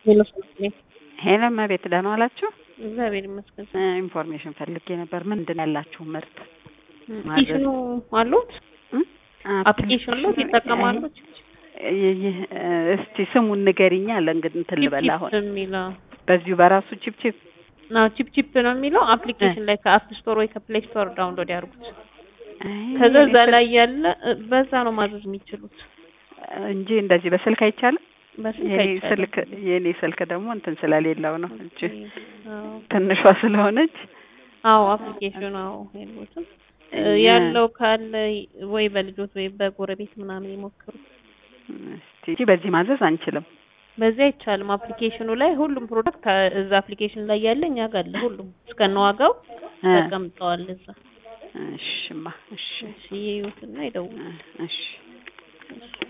ሄሎ ሰላም ሄሎ እመቤት ደህና ዋላችሁ? እግዚአብሔር ይመስገን። ኢንፎርሜሽን ፈልጌ ነበር። ምንድን ያላችሁ ምርት አፕሊኬሽኑ አሉት? አፕሊኬሽኑ አሉት ይጠቀማሉ? ይህ እስቲ ስሙን ንገሪኛ አለ እንግዲህ እንትን ልበል አሁን የሚለው በዚሁ በራሱ ቺፕ ቺፕ ነው ቺፕ ቺፕ ነው የሚለው አፕሊኬሽን ላይ ከአፕ ስቶር ወይ ከፕሌይ ስቶር ዳውንሎድ ያድርጉት። ከዛ እዛ ላይ ያለ በዛ ነው ማዘዝ የሚችሉት እንጂ እንደዚህ በስልክ አይቻልም። በስልክ የኔ አይቻልም። ስልክ የኔ ስልክ ደግሞ እንትን ስለሌለው ነው እንጂ አዎ። ትንሿ ስለሆነች አዎ አፕሊኬሽኑ አዎ የሉትም ያለው ካለ ወይ በልጆት ወይ በጎረቤት ምናምን ይሞክሩ። እስቲ በዚህ ማዘዝ አንችልም። በዚህ አይቻልም። አፕሊኬሽኑ ላይ ሁሉም ፕሮዳክት እዛ አፕሊኬሽን ላይ ያለ እኛ ጋር አለ ሁሉም እስከነዋጋው እ ተቀምጠዋል እዛ። እሽማ እሺ እሺ ይዩትና ይደውሉ። እሺ